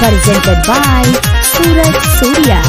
presented by Suraj Surya.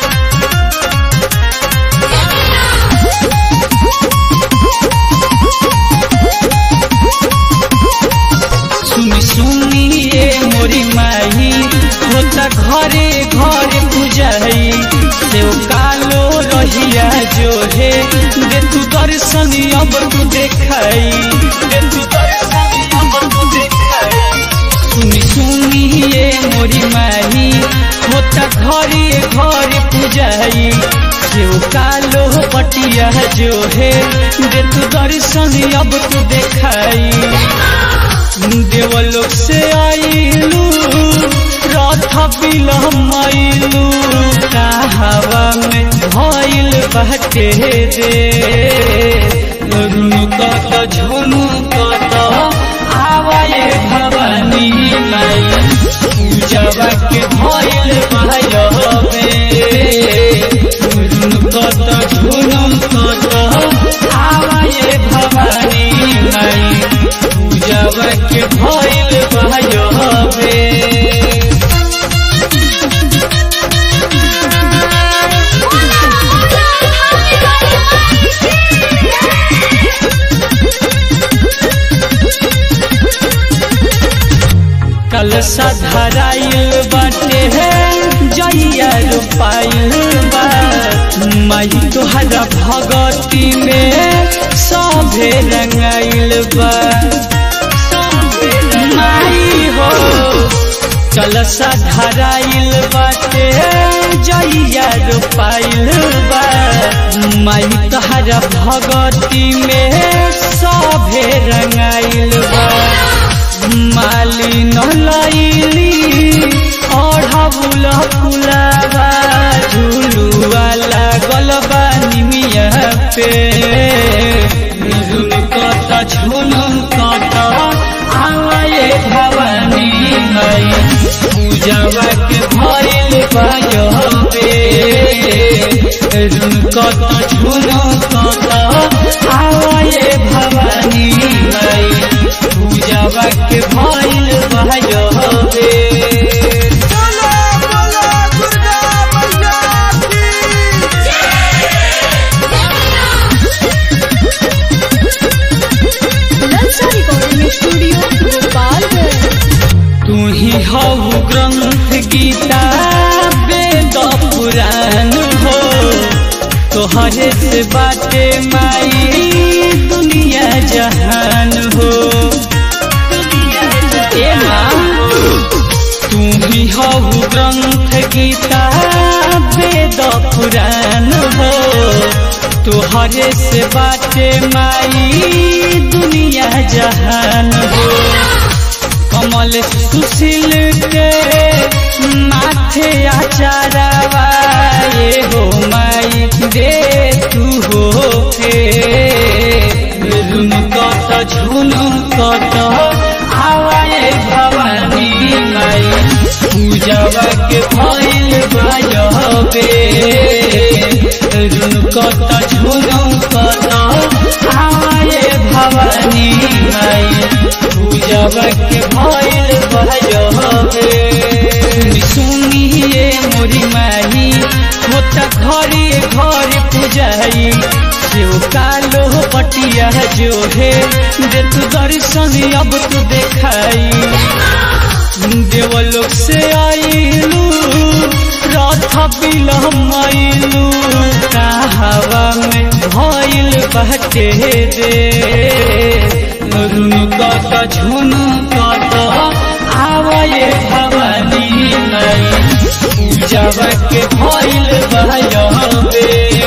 सुनी सुनी ये मोरी माही होता घरे घरे पूजाई सेव कालो रहिया जो है दे तू दर्शन अब तू देखाई दे तू दर्शन अब तू देखाई सुनी सुनी ये मोरी माही होता घरे घरे पूजाई सेव कालो पटिया जो है दे तू दर्शन अब तू देखाई देवलोक से आईलू रथ बिलमैलू हवा में भइल बाटे दे रुनुकत झुनुकत आवाए भवानी माई पूजवा के भइल भयबे रुनुकत झुनुकत आवाए भवानी माई पूजवा के भइल भयबे कलसा धराइल बाटे है जइया रोपाइल बा माई तोहरा भगती में सभे रंगाइल बा माई हो कलसा धराइल बाटे जइया रोपाइल बा माई तोहरा भगती में सभे रंगाइल बा माली नलैली ओढ़बुल फुलावा झुलुआ लागल बा निमिया पे झुलकत झुलकत आए भवानी माई पूजवा के भइल भयबे झुलकत झुलकत आए भवानी माई पूजवा के भइल भयबे बोलो बोलो दुर्गा मैया की Lalsa Recording Studio, Gopalganj. तू ही हऊ ग्रंथ गीता वेद पुराण हो तोहरे से बाटे माई दुनिया जहान हो ए माँ, तू ही हऊ ग्रंथ गीता वेद पुराण हो तोहरे से बाटे माई दुनिया जहान हो कमल सुशील के माथे आचारवा ये हो माई दे तू हो के रुनकत झुनकत आवाए भवानी माई पूजवा के भइल भयबे रुनकत झुनकत आवाए भवानी माई पूजवा के भइल भयबे सुनी ये मोरी माही होता घरे घरे पूजाई सेव कालो पटिया जो है दे तू दर्शन अब तू देखाई देवलोक से आईलू रथ बिलमैलू हवा में भइल बाटे दे रुनुकत झुनुकत आवाए भवानी माई पूजवा के भइल भयबे